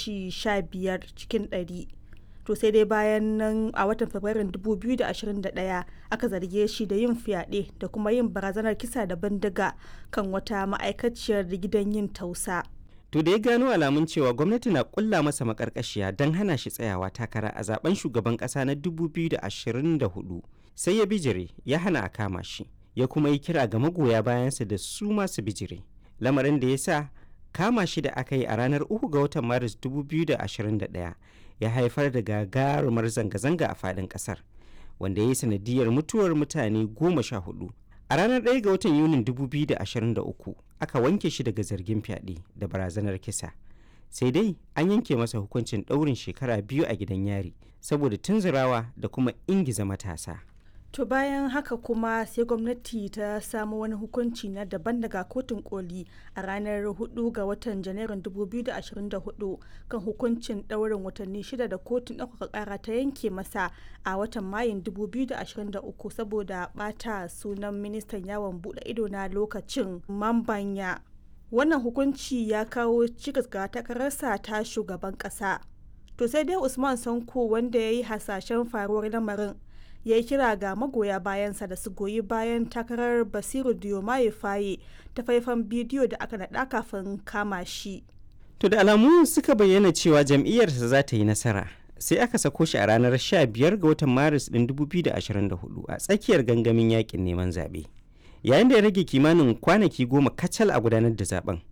kashi 15 cikin 100 to sai dai bayan nan a watan fabrairun 2021 aka zarge shi da yin fyaɗe da kuma yin barazanar kisa da bindiga kan wata ma'aikaciyar gidan yin tausa To da ya gano alamun cewa gwamnati na kulla masa makarkashiya don hana shi tsayawa takara a zaben shugaban kasa na 2024 sai ya bijire ya hana a kama shi ya kuma yi kira ga magoya bayansa da su masu bijire lamarin da ya sa kama shi da aka yi a ranar 3 ga watan maris 2021 ya haifar da gagarumar zanga-zanga a faɗin ƙasar wanda ya yi sanadiyar mutuwar mutane goma sha hudu a ranar 1 ga watan yunin 2023 aka wanke shi daga zargin fyaɗe da barazanar kisa sai dai an yanke masa hukuncin ɗaurin shekara biyu a gidan yari saboda tunzurawa da kuma ingiza matasa to bayan haka kuma sai gwamnati ta samu wani hukunci na daban daga kotun koli a ranar 4 ga watan janairun 2024 kan hukuncin ɗaurin watanni shida da kotun ɗaukaka ƙara ta yanke masa a watan mayun 2023 saboda ɓata sunan ministan yawon buɗe ido na lokacin mambanya wannan hukunci ya kawo cikas ga takararsa ta shugaban ƙasa to sai dai usman sanko wanda ya yi hasashen faruwar lamarin ya yi kira ga magoya bayansa da su goyi bayan takarar basiru diomaye faye ta faifan bidiyo da aka naɗa kafin kama shi to da alamu suka bayyana cewa jam'iyyarsa za ta yi nasara sai aka sako shi a ranar 15 ga watan maris ɗin 2024 a tsakiyar gangamin yakin neman zaɓe yayin da ya rage kimanin kwanaki goma kacal a gudanar da zaben